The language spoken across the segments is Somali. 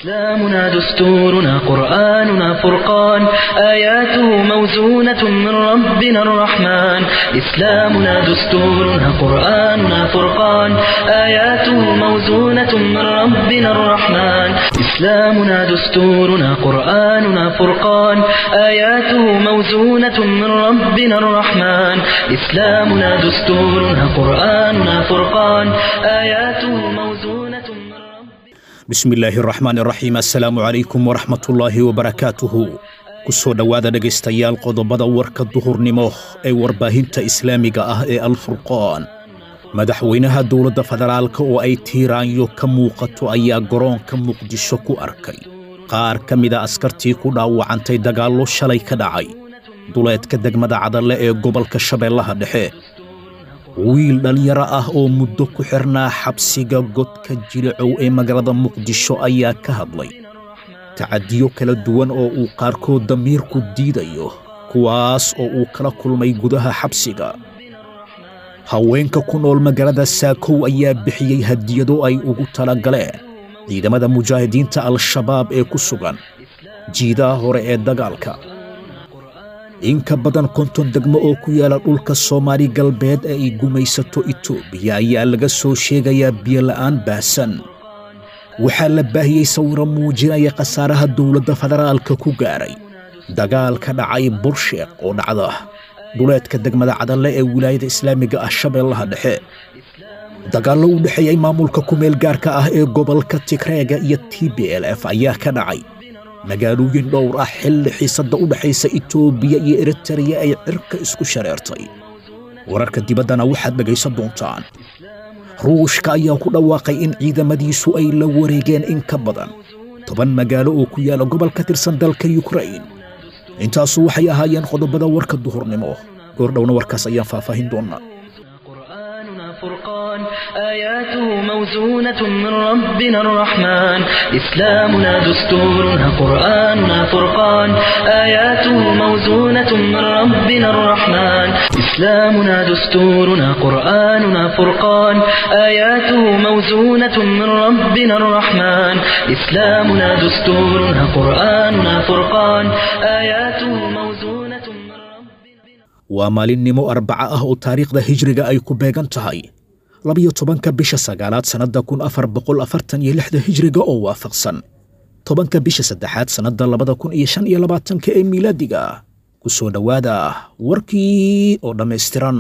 إسلامنا دستورنا قرآننا فرقان آياته موزونة من ربنا الرحمن إسلامنا دستورنا قرآننا فرقان آياته موزونة من ربنا الرحمن إسلامنا دستورنا قرآننا فرقان آياته موزونة من ربنا الرحمن إسلامنا دستورنا قرآننا فرقان آياته موزونة من ربنا bismi illaahi araxmaan iraxiim assalaamu calaykum waraxmatullaahi wabarakaatuhu ku soo dhowaada dhegaystayaal qodobada warka duhurnimo ee warbaahinta islaamiga ah ee alfurqaan madaxweynaha dowladda federaalka oo ay tiiraanyo ka muuqato ayaa garoonka muqdisho ku arkay qaar ka mida askartii ku dhaawacantay dagaallo shalay ka dhacay duleedka degmada cadalle ee gobolka shabeellaha dhexe wiil dhallinyaro ah oo muddo ku xirnaa xabsiga godka jilicow ee magaalada muqdisho ayaa ka hadlay tacadiyo kala duwan oo uu qaarkood damiirku diidayo kuwaas oo uu kala kulmay gudaha xabsiga haweenka ku nool magaalada saakow ayaa bixiyey hadiyado ay ugu talagaleen ciidamada mujaahidiinta al-shabaab ee ku sugan jiidaha hore ee dagaalka in ka badan konton degmo oo ku yaala dhulka soomaali galbeed ee ay gumaysato itoobiya ayaa laga soo sheegayaa biyola'aan baahsan waxaa la baahiyey sawiro muujinaya khasaaraha dowladda federaalka ku gaaray dagaal ka dhacay bursheeq oo dhacda dhuleedka degmada cadalle ee wilaayada islaamiga ah shabeellaha dhexe dagaallo u dhexeeyey maamulka kumeel gaarka ah ee gobolka tigreega iyo t b l f ayaa ka dhacay magaalooyin dhowr ah xilli xiisadda u dhexaysa itoobiya iyo eritariya ay cirka isku shareertay wararka dibaddana waxaad dhegaysan doontaan ruushka ayaa ku dhawaaqay in ciidamadiisu ay la wareegeen in ka badan toban magaalo oo ku yaala gobol ka tirsan dalka yukrain intaasu waxay ahaayeen qodobada warka duhurnimo goordhowna warkaas ayaan faahfaahin doonnaa قرآننا فرقان آياته موزونة من ربنا الرحمن إسلامنا دستورنا قرآننا فرقان آياته موزونة من ربنا الرحمن إسلامنا دستورنا قرآننا فرقان آياته موزونة من ربنا الرحمن إسلامنا دستورنا قرآننا فرقان آياته موزونة من ربنا waa maalinnimo arbaca ah oo taariikhda hijriga ay ku beegan tahay labiyo tobanka bisha sagaalaad sannadda kun afar boqol afartan iyo lixda hijriga oo waafaqsan tobanka bisha saddexaad sannadda labada kun iyo shan iyo labaatanka ee miilaadiga ku soo dhowaada warkii oo dhammaystiran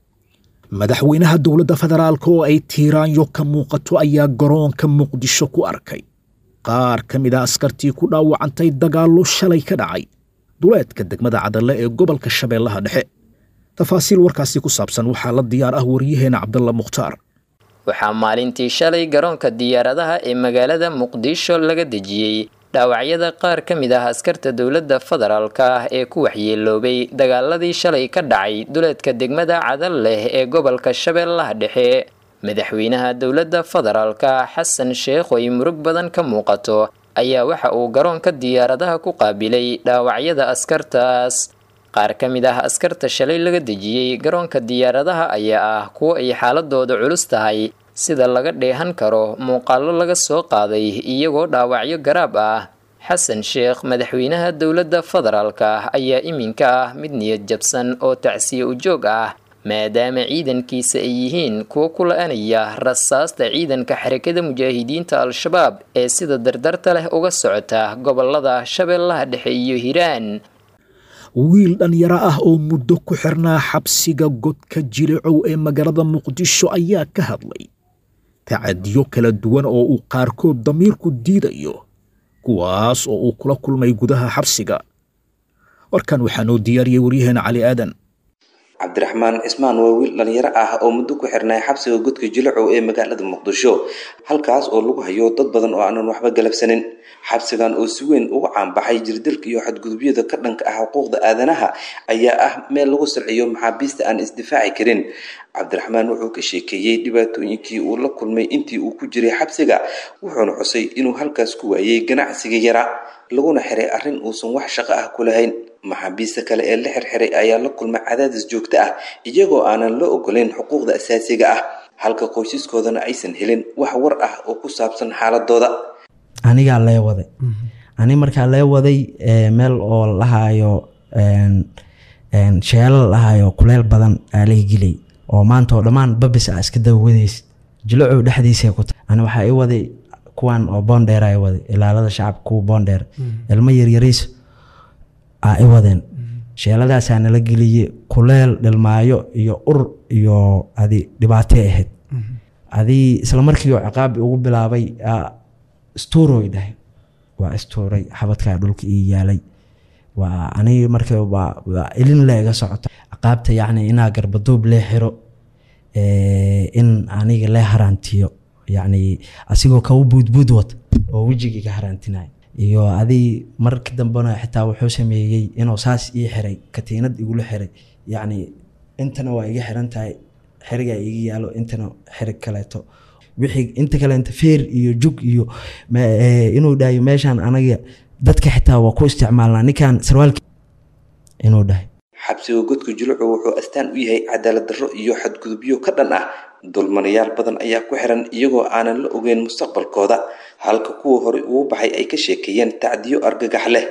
madaxweynaha dowladda federaalka oo ay tiiraanyo ka muuqato ayaa garoonka muqdisho ku arkay qaar ka mid a askartii ku dhaawacantay dagaallo shalay ka dhacay duleedka degmada cadalle ee gobolka shabeellaha dhexe tafaasiil warkaasi ku saabsan waxaa la diyaar ah waryaheena cabdalla mukhtaar waxaa maalintii shalay garoonka diyaaradaha ee magaalada muqdisho laga dejiyey dhaawacyada qaar ka mid ah askarta dowladda federaalka ah ee ku waxyeeloobay dagaaladii shalay ka dhacay duleedka degmada cadal leh ee gobolka shabeellaha dhexe madaxweynaha dowladda federaalka xasan sheekh oo ay murug badan ka muuqato ayaa waxa uu garoonka diyaaradaha ku qaabilay dhaawacyada askartaas qaar ka mid ah askarta shalay laga dejiyey garoonka diyaaradaha ayaa ah kuwo ay xaaladooda culus tahay sida laga dheehan karo muuqaallo laga soo qaaday iyagoo dhaawacyo garaab ah xasan sheekh madaxweynaha dowladda federaalka ayaa iminka ah mid niyad jabsan oo tacsiye ujoog ah maadaama ciidankiisa ay yihiin kuwo ku la-anaya rasaasta ciidanka xarakada mujaahidiinta al-shabaab ee sida dardarta leh uga socota gobolada shabeellaha dhexe iyo hiiraan wiil dhallinyaro ah oo muddo ku xirnaa xabsiga godka jilicow ee magaalada muqdisho ayaa ka hadlay tacadiyo kala duwan oo uu qaarkood damiirku diidayo kuwaas oo uu kula kulmay gudaha xabsiga warkan waxaa noo diyaariyey waryaheena cali aadan cabdiraxmaan cismaan waa wiil dhalinyaro ah oo muddo ku xirnay xabsiga godka jilacow ee magaalada muqdisho halkaas oo lagu hayo dad badan oo aanan waxba galabsanin xabsigan oo si weyn uga caanbaxay jirdilka iyo xadgudubyada ka dhanka ah xuquuqda aadanaha ayaa ah meel lagu silciyo maxaabiista aan isdifaaci karin cabdiraxmaan wuxuu ka sheekeeyey dhibaatooyinkii uu la kulmay intii uu ku jiray xabsiga wuxuuna xusay inuu halkaas ku waayey ganacsiga yara laguna xiray arrin uusan wax shaqo ah ku lahayn maxaabiista kale ee la xirxiray ayaa la kulmay cadaadis joogto ah iyagoo aanan la ogolayn xuquuqda asaasiga ah halka qoysaskoodana aysan helin wax war ah oo ku saabsan xaaladooda anigaa lee waday ani markaa lee waday meel oo lahaayo sheelo lahaayo kuleel badan aa laga gelay oo maanta oo dhammaan babis a iska dabawadaysid jilacow dhexdiisa ku tahay ani waxaa i waday kuwan oo boondheer a i waday ilaalada shacabka kuwa boondheer ilmo yaryariis aa i wadeen sheeladaasaa nala geliyey kuleel dhilmaayo iyo ur iyo adi dhibaatay ahayd adii isla markii oo ciqaabi ugu bilaabay istuuroy dhahay waa istuuray xabadkaa dhulka ii yaalay waa anigi marka waa ilin le iga socota ciqaabta yacni inaa garbaduub lee xiro in aniga lee haraantiyo yacni asigoo kawa buudbuud wata oo wejigii ka haraantinaya iyo adii marka dambena xitaa wuxuu sameeyey inuu saas ii xiray katiinad igula xiray yacni intana waa iga xiran tahay xerigaa iga yaalo intana xerig kaleeto wixii inta kaleenta feer iyo jug iyo inuu dhahayo meeshaan anaga dadka xitaa waa ku isticmaalnaa ninkan sarwaalki inuu dhahay xabsiga godka julucu wuxuu astaan u yahay cadaalad darro iyo xadgudubyo ka dhan ah dulmanayaal badan ayaa ku xiran iyagoo aanan la ogeyn mustaqbalkooda halka kuwa horey ugu baxay ay ka sheekeeyeen tacdiyo argagax leh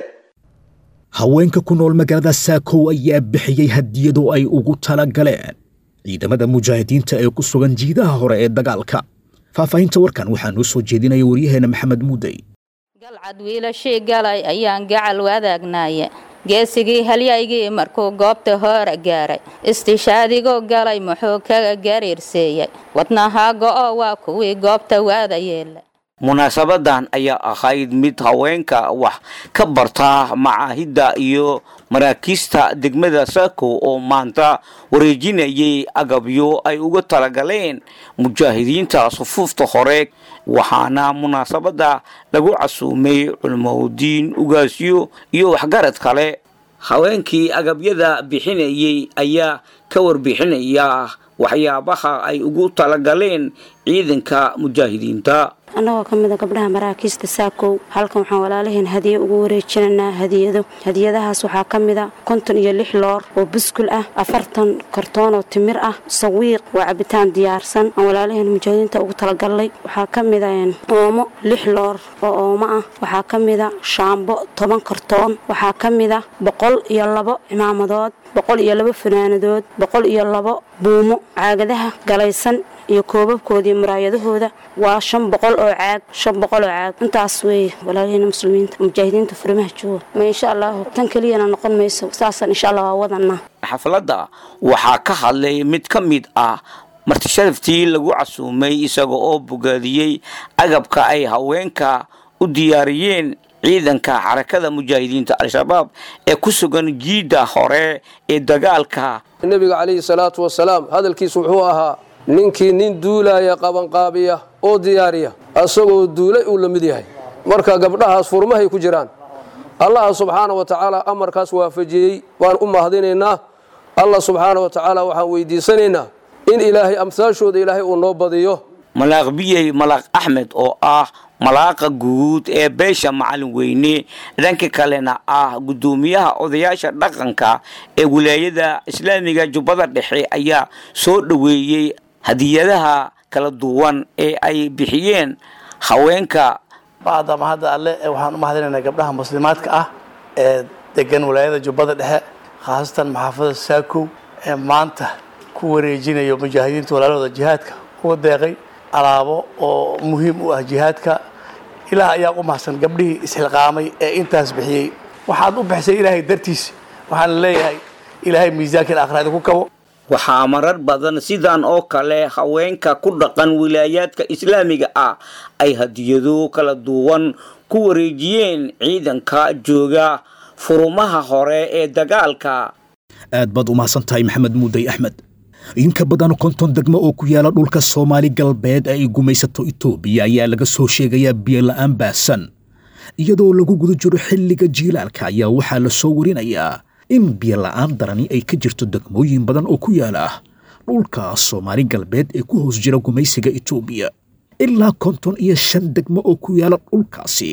haweenka ku nool magaalada saakow ayaa bixiyey hadiyado ay ugu tala galeen ciidamada mujaahidiinta ee ku sugan jiidaha hore ee dagaalka faahfaahinta warkan waxaa noo soo jeedinaya waryaheena maxamed muudey galcad wiilashii galay ayaan gacal wadaagnaye geesigii halyaygii markuu goobta hoora gaaray istishaadigo galay muxuu kaga gariirseeyey wadnahaa go'o waa kuwii goobta waada yeela munaasabadan ayaa ahayd mid haweenka wax ka barta macaahidda iyo maraakiista degmada saako oo maanta wareejinayay agabyo ay uga talagaleen mujaahidiinta sufuufta hore waxaana munaasabadda lagu casuumay culimaudiin ugaasyo iyo waxgarad kale haweenkii agabyada bixinayay ayaa ka warbixinaya waxyaabaha ay ugu talagaleen ciidanka mujaahidiinta annagoo ka mid a gabdhaha maraakiista saakow halkan waxaan walaalaheen hadiye ugu wareejinaynaa hadiyado hadiyadahaas waxaa ka mid a konton iyo lix loor oo buskul ah afartan kartoon oo timir ah sawiiq waa cabitaan diyaarsan aan walaalaheen mujaahidiinta ugu talagalnay waxaa ka mid a oomo lix loor oo oomo ah waxaa ka mid a shaambo toban kartoon waxaa ka mid a boqol iyo labo cimaamadood boqol iyo labo fanaanadood boqol iyo labo buumo caagadaha galaysan iyo koobabkooda iyo muraayadahooda waa shan boqol oo caag shan boqol oo caag intaas weeye walaalaheyna muslimiinta mujaahidiinta furimaha jooga ma insha allahu tan keliyana noqon mayso saasaan insha allah waa wadanaa xafladda waxaa ka hadlay mid ka mid ah martisharaftii lagu casuumay isaga oo bogaadiyey agabka ay haweenka u diyaariyeen ciidanka xarakada mujaahidiinta al-shabaab ee ku sugan jiidda hore ee dagaalka nebiga calayhi salaatu wasalaam hadalkiisu wuxuu ahaa ninkii nin duulaaya qabanqaabiya oo diyaariya asagoo duulay uu la mid yahay marka gabdhahaas furmahay ku jiraan allah subxaana wa tacaala amarkaas waafajiyey waan u mahadinaynaa allah subxaana wa tacaala waxaan weydiisanaynaa in ilaahay amsaashooda ilaahay uu noo badiyo malaaq biyey malaaq axmed oo ah malaaqa guud ee beesha macalin weyne dhanka kalena ah guddoomiyaha odayaasha dhaqanka ee wilaayada islaamiga jubbada dhexe ayaa soo dhoweeyey hadiyadaha kala duwan ee ay bixiyeen haweenka bacdama hadda alle waxaan u mahadinaynaa gabdhaha muslimaadka ah ee degan wilaayada jubbada dhexe khaasatan maxaafada saakow ee maanta ku wareejinayo mujaahidiinta walaalahooda jihaadka uga deeqay alaabo oo muhiim u ah jihaadka ilaah ayaa u mahadsan gabdhihii isxilqaamay ee intaas bixiyey waxaad u bixisay ilaahay dartiis waxaan leeyahay ilaahay miisaanka aakhiraada ku kabo waxaa marar badan sidan oo kale haweenka ku dhaqan wilaayaadka islaamiga ah ay hadiyado kala duwan ku wareejiyeen ciidanka jooga furumaha hore ee dagaalka aad baad u mahadsan tahay maxamed muudey axmed in ka badan konton degmo oo ku yaala dhulka soomaali galbeed ee ay gumaysato itoobiya ayaa laga soo sheegayaa biyola'aan baahsan iyadoo lagu guda jiro xilliga jiilaalka ayaa waxaa la soo warinayaa in biyola'aan darani ay ka jirto degmooyin badan oo ku yaala dhulka soomaali galbeed ee ku hoos jira gumaysiga itoobiya ilaa konton iyo shan degmo oo ku yaala dhulkaasi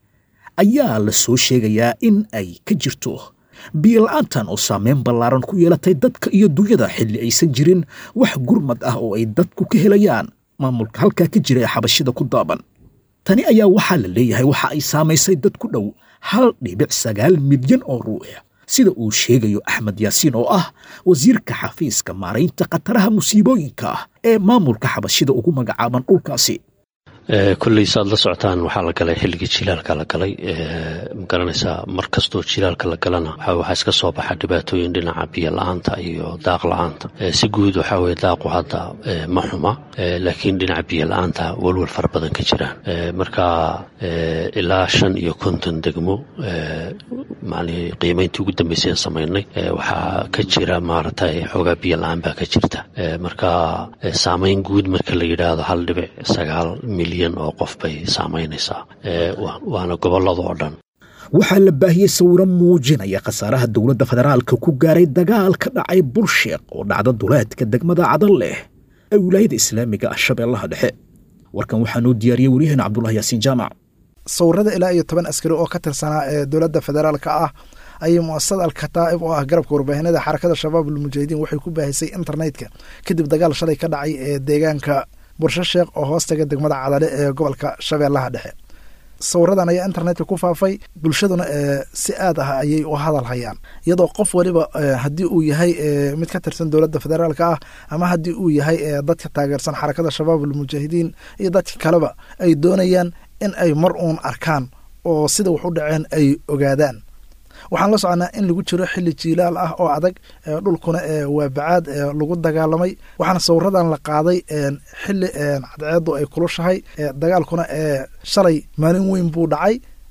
ayaa la soo sheegayaa in ay ka jirto biyola'aantan oo saameyn ballaaran ku yeelatay dadka iyo dunyada xilli aysan jirin wax gurmad ah oo ay dadku ka helayaan maamulka halkaa ka jira ee xabashida ku daaban tani ayaa waxaa la leeyahay waxa ay saamaysay dad ku dhow hal dhibic sagaal milyan oo ruux sida uu sheegayo axmed yaasiin oo ah wasiirka xafiiska maaraynta khataraha musiibooyinka ah ee maamulka xabashida ugu magacaaban dhulkaasi kolley saad la socotaan waxaa la galay xilligii jilaalka la galay magaranaysaa mar kastoo jilaalka la galana waxaa iska soo baxa dhibaatooyin dhinaca biyo la-aanta iyo daaq la-aanta si guud waxaa weye daaqu hadda ma xuma laakiin dhinaca biyo la-aanta walwal fara badan ka jiraan marka ilaa shan iyo konton degmo macnihii qiimayntii ugu dambeysay aan samaynay waxaa ka jira maaragtay xoogaa biyo la-aan baa ka jirta marka saamayn guud marka la yidhaahdo hal dhibic sagaal milyan oo qof bay saamaynaysaa waana gobollada oo dhan waxaa la baahiyey sawiro muujinaya khasaaraha dowladda federaalka ku gaaray dagaal ka dhacay bulsheeq oo dhacda duleedka degmada cadal leh ee wilaayada islaamiga ah shabeellaha dhexe warkan waxaa noo diyaariyey waryaheena cabdulahi yaasiin jaamac sawirada ilaa iyo toban askari oo ka tirsanaa ee dowladda federaalka ah ayay muasasada alkataa'ib oo ah garabka warbaahinada xarakada shabaab almujaahidiin waxay ku baahisay internetka kadib dagaal shalay ka dhacay ee deegaanka bursho sheekh oo hoostaga degmada cadale ee gobolka shabeellaha dhexe sawiradan ayaa internetka ku faafay bulshaduna si aad ah ayay u hadal hayaan iyadoo qof waliba haddii uu yahay mid ka tirsan dowladda federaalka ah ama haddii uu yahay dadka taageersan xarakada shabaab almujaahidiin iyo dadka kaleba ay doonayaan in ay mar uun arkaan oo sida wax u dhaceen ay ogaadaan waxaan la soconaa in lagu jiro xilli jiilaal ah oo adag dhulkuna waa bacaad lagu dagaalamay waxaana sawiradan la qaaday xili cadceedu ay kulushahay dagaalkuna shalay maalin weyn buu dhacay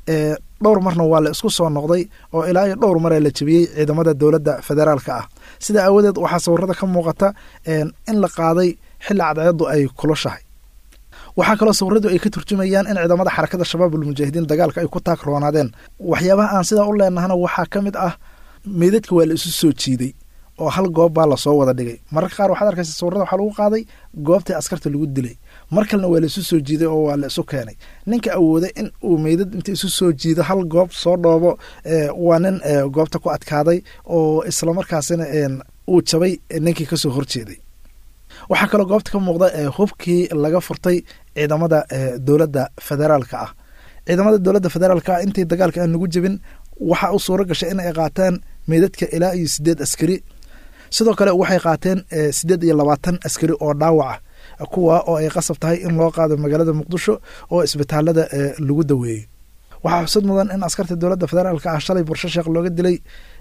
dhowr marna waa la isku soo noqday oo ilaa iyo dhowr mara la jebiyey ciidamada dowladda federaalka ah sida aawadeed waxaa sawirada ka muuqata in la qaaday xili cadceedu ay kulushahay waxaa kaloo sawiradu ay ka turjumayaan in ciidamada xarakada shabaab almujaahidiin dagaalka ay ku taagroonaadeen waxyaabaha aan sidaa u leenahana waxaa ka mid ah meydadka waa la isu soo jiiday oo hal goob baa lasoo wada dhigay mararka qaar waxaad arkaysa sawirada waxaa lagu qaaday goobtii askarta lagu dilay mar kalena waa la isu soo jiiday oo waa la isu keenay ninka awooda in uu meydad inta isu soo jiido hal goob soo dhoobo waa nin goobta ku adkaaday oo islamarkaasina uu jabay ninkii kasoo horjeeday waxaa kaloo goobta ka muuqda hubkii laga furtay ciidamada dowladda federaalka ah ciidamada dowladda federaalka ah intii dagaalka aan lagu jebin waxaa u suuro gashay in ay qaataan meydadka ilaa iyo sideed askari sidoo kale waxay qaateen sideed iyo labaatan askari oo dhaawaca kuwa oo ay qasab tahay in loo qaado magaalada muqdisho oo isbitaalada lagu daweeyey waxaa xusad mudan in askarta dowladda federaalka ah shalay bursho sheekh looga dilay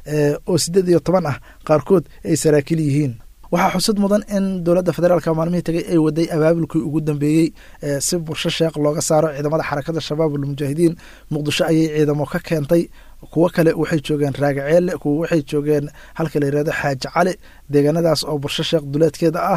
oo sideed iyo toban ah qaarkood ay saraakiil yihiin waxaa xusud mudan in dowladda federaalka maalmihii tagay ay waday abaabulkii ugu dambeeyey si bursho sheekh looga saaro ciidamada xarakada shabaab almujaahidiin muqdisho ayay ciidamo ka keentay kuwo kale waxay joogeen raagaceelle kuwo waxay joogeen halka la yirahdo xaaji cali deegaanadaas oo bursho sheekh duleedkeeda ah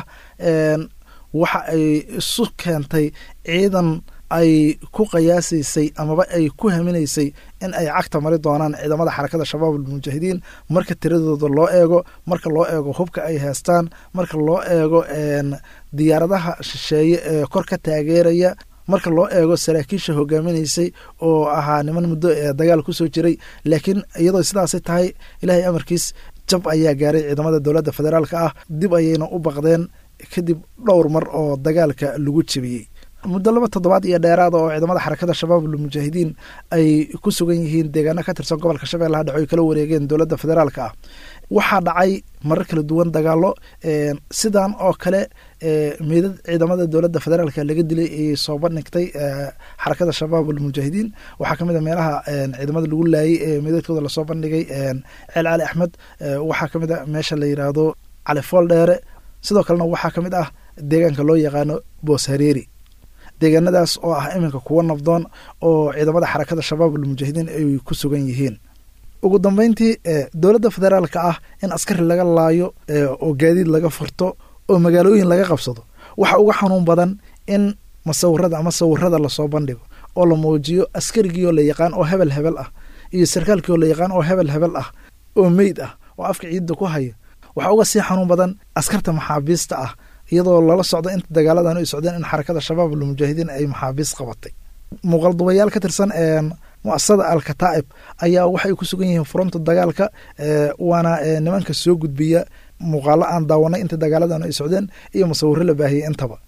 waxa ay isu keentay ciidan ay ku qiyaasaysay amaba ay ku haminaysay in ay cagta mari doonaan ciidamada xarakada shabaab almujaahidiin marka tiradooda loo eego marka loo eego hubka ay haystaan marka loo eego diyaaradaha shisheeye ee kor ka taageeraya marka loo eego saraakiisha hogaaminaysay oo ahaa niman muddo ee dagaal kusoo jiray laakiin iyadoo sidaasi tahay ilaahay amarkiis jab ayaa gaaray ciidamada dowladda federaalka ah dib ayayna u baqdeen kadib dhowr mar oo dagaalka lagu jebiyey muddo laba toddobaad iyo dheeraada oo ciidamada xarakada shabaab almujaahidiin ay ku sugan yihiin deegaano ka tirsan gobolka shabeellaha dhexe oy kala wareegeen dowladda federaalka ah waxaa dhacay marar kala duwan dagaalo sidan oo kale meydad ciidamada dowladda federaalka laga dilay ayay soo bandhigtay xarakada shabaab almujaahidiin waxaa kamid a meelaha ciidamada lagu laayay ee meydadkooda lasoo bandhigay ceel cali axmed waxaa kamid a meesha la yiraahdo cali fool dheere sidoo kalena waxaa kamid ah deegaanka loo yaqaano boos hareeri deegaanadaas oo ah iminka kuwa nabdoon oo ciidamada xarakada shabaab almujaahidiin ay ku sugan yihiin ugu dambeyntii dowladda federaalka ah in askari laga laayo oo gaadiid laga furto oo magaalooyin laga qabsado waxa uga xanuun badan in masawirada ama sawirada lasoo bandhigo oo la muujiyo askarigiioo la yaqaan oo hebel hebel ah iyo sarkaalkiioo la yaqaan oo hebel hebel ah oo meyd ah oo afka ciidda ku haya waxaa uga sii xanuun badan askarta maxaabiista ah iyadoo lala socdo inta dagaaladan ay socdeen in xarakada shabaab almujaahidiin ay maxaabiis qabatay muuqaldubayaal ka tirsan muasasada alkataa'ib ayaa waxay ku sugan yihiin furunta dagaalka waana nimanka soo gudbiya muuqaalo aan daawanay inta dagaaladan ay socdeen iyo musawiro la baahiyey intaba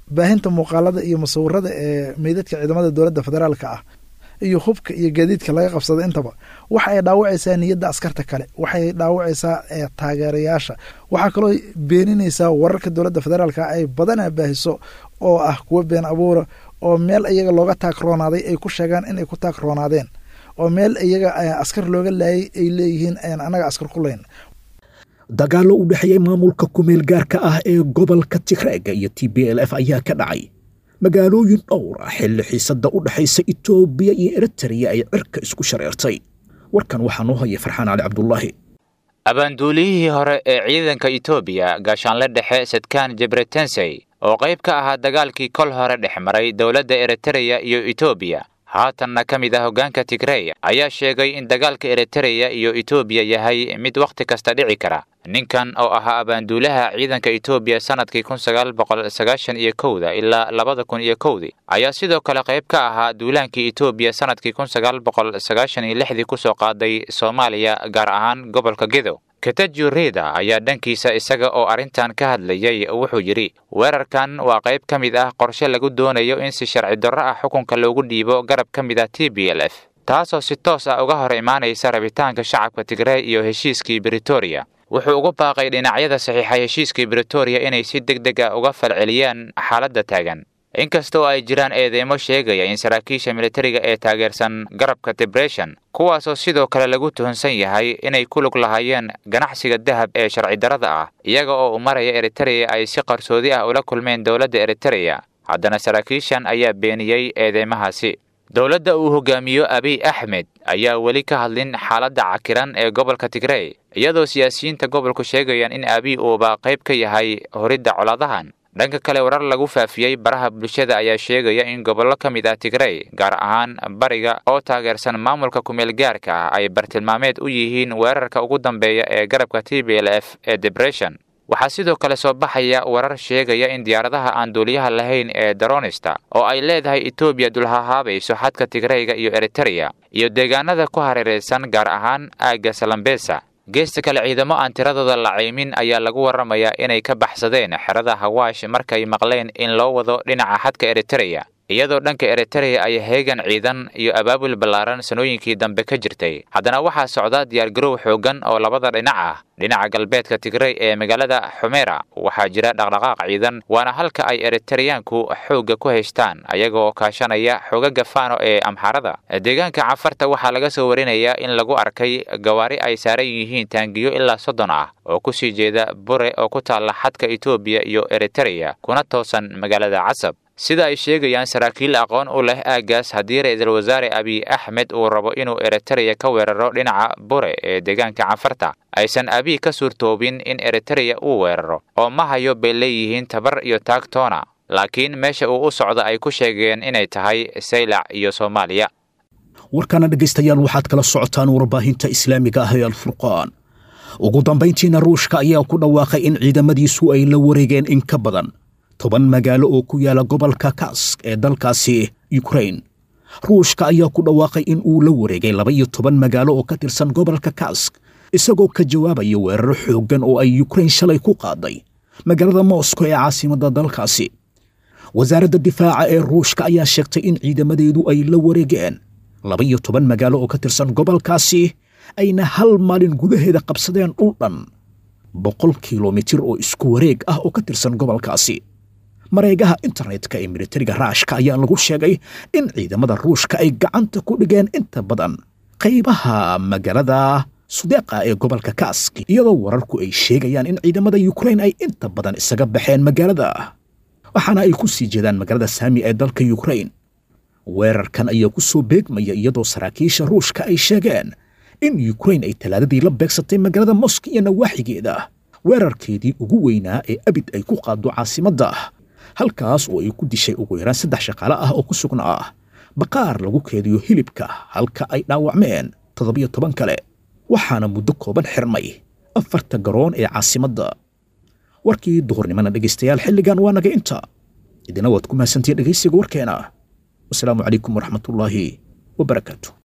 baahinta muuqaalada iyo musawirada ee meydadka ciidamada dowladda federaalka ah iyo hubka iyo gaadiidka laga qabsada intaba waxa ay dhaawacaysaa niyadda askarta kale waxay dhaawacaysaa taageerayaasha waxaa kaloo beeninaysaa wararka dowladda federaalka ay badanaa baahiso oo ah kuwa been abuura oo meel iyaga looga taagroonaaday ay ku sheegaan inay ku taagroonaadeen oo meel iyaga askar looga laayay ay leeyihiin anaga askar ku layn dagaallo u dhexeeyey maamulka kumeel gaarka ah ee gobolka tigreega iyo t b l f ayaa ka dhacay magaalooyin dhowr ah xilli xiisadda u dhexaysa etoobiya iyo eritreya ay cirka isku shareertay warkan waxaa noo haya farxaan cali cabdulaahi abaanduuliyihii hore ee ciidanka etoobiya gaashaanle dhexe sadkaan jebretensey oo qayb ka ahaa dagaalkii kol hore dhex maray dowladda eritreya iyo etoobiya haatanna ka mid ah hoggaanka tigrey ayaa sheegay in dagaalka eritreya iyo etoobiya yahay mid wakhti kasta dhici kara ninkan oo ahaa abaanduulaha ciidanka etoobiya sannadkii kun sagaal boqol sagaashan iyo kowda ilaa labada kun iyo kowdii ayaa sidoo kale qayb ka ahaa duulaankii etoobiya sannadkii kun sagaal boqol sagaashan iyo lixdii kusoo qaaday soomaaliya gaar ahaan gobolka gedo katajo reda ayaa dhankiisa isaga oo arrintan ka hadlayay wuxuu yidhi weerarkan waa qayb ka mid ah qorshe lagu doonayo in si sharci darro ah xukunka loogu dhiibo garab ka mid ah t b l f taasoo si toos ah uga hor imaanaysa rabitaanka shacabka tigrey iyo heshiiskii britoria wuxuu ugu baaqay dhinacyada saxiixay heshiiskii britoria inay si deg deg ah uga falceliyaan xaaladda taagan inkasta oo ay jiraan eedeymo sheegaya in saraakiisha militariga ee taageersan garabka debression kuwaasoo sidoo kale lagu tuhunsan yahay inay ku lug lahaayeen ganacsiga dahab ee sharci darrada ah iyaga oo u maraya eritreya ay si qarsoodi ah ula kulmeen dowladda eritreya haddana saraakiishan ayaa beeniyey eedeymahaasi dowladda uu hogaamiyo abiy axmed ayaa weli ka hadlin xaaladda cakiran ee gobolka tigrey iyadoo siyaasiyiinta gobolku sheegayaan in abiy uuba qayb ka yahay horidda colaadahan dhanka kale warar lagu faafiyey baraha bulshada ayaa sheegaya in gobollo ka mid ah tigrey gaar ahaan bariga oo taageersan maamulka kumeel gaarka ah ay bartilmaameed u yihiin weerarka ugu dambeeya ee garabka t b l f ee debression waxaa sidoo kale soo baxaya warar sheegaya in diyaaradaha aan duuliyaha lahayn ee daronista oo ay leedahay etoobiya dulhahaabayso xadka tigreyga iyo eritreya iyo deegaanada ku hareeraysan gaar ahaan aagga salambesa geesta kale ciidamo aan tiradooda la caymin ayaa lagu warramayaa inay ka baxsadeen xerada hawaash markay maqleen in loo wado dhinaca xadka eritreya iyadoo dhanka eritreya ay heegan ciidan iyo abaabul ballaaran sanooyinkii dambe ka jirtay haddana waxaa socda diyaargarow xooggan oo labada dhinac ah dhinaca galbeedka tigrey ee magaalada xumeera waxaa jira dhaqdhaqaaq ciidan waana halka ay eritreyaanku xoogga ku haystaan ayagoo kaashanaya xoogaga faano ee amxarada deegaanka cafarta waxaa laga soo warinayaa in lagu arkay gawaari ay saaran yihiin taangiyo ilaa soddon ah oo kusii jeeda bure oo ku taalla xadka etoobiya iyo eritreya kuna toosan magaalada casab sida ay sheegayaan saraakiil aqoon u leh aaggaas haddii ra-iisul wasaare abiy axmed uu rabo inuu eritreya ka weeraro dhinaca bure ee deegaanka cafarta aysan abiy ka suurtoobin in eritreya uu weeraro oo ma hayo bay leeyihiin tabar iyo taagtoona laakiin meesha uu u socda ay ku sheegeen inay tahay saylac iyo soomaaliya warkana dhegaystayaal waxaad kala socotaan warbaahinta islaamiga ah ee alfurqaan ugu dambayntiina ruushka ayaa ku dhawaaqay in ciidamadiisu ay la wareegeen in ka badan toban magaalo oo ku yaala gobolka kask ee dalkaasi yukrain ruushka ayaa ku dhawaaqay in uu la wareegay laba iyo toban magaalo oo ka tirsan gobolka kask isagoo ka jawaabaya weeraro xooggan oo ay yukrain shalay ku qaaday magaalada moscow ee caasimadda dalkaasi wasaaradda difaaca ee ruushka ayaa sheegtay in ciidamadeedu ay la wareegeen laba iyo toban magaalo oo ka tirsan gobolkaasi ayna hal maalin gudaheeda qabsadeen dhul dhan boqol kilomitir oo isku wareeg ah oo ka tirsan gobolkaasi mareegaha internetka ee militariga raashka ayaa lagu sheegay in ciidamada ruushka ay gacanta ku dhigeen inta badan qaybaha magaalada sudeeqa ee gobolka kask iyadoo wararku ay sheegayaan in ciidamada yukrain ay inta badan isaga baxeen magaalada waxaana ay ku sii jeedaan magaalada saami ee dalka yukrain weerarkan ayaa ku soo beegmaya iyadoo saraakiisha ruushka ay sheegeen in yukrain ay talaadadii la beegsatay magaalada mosk iyo nawaaxigeeda weerarkeedii ugu weynaa ee abid ay ku qaaddo caasimadda halkaas oo ay ku dishay ugu yaraan saddex shaqaale ah oo ku sugnaa baqaar lagu keediyo hilibka halka ay dhaawacmeen toddobiyo toban kale waxaana muddo kooban xirmay afarta garoon ee caasimadda warkii duhurnimana dhegaystayaal xilligan waa naga inta idina waad ku mahadsantihiin dhegaysiga warkeena wasalaamu calaykum waraxmatullaahi wabarakaatu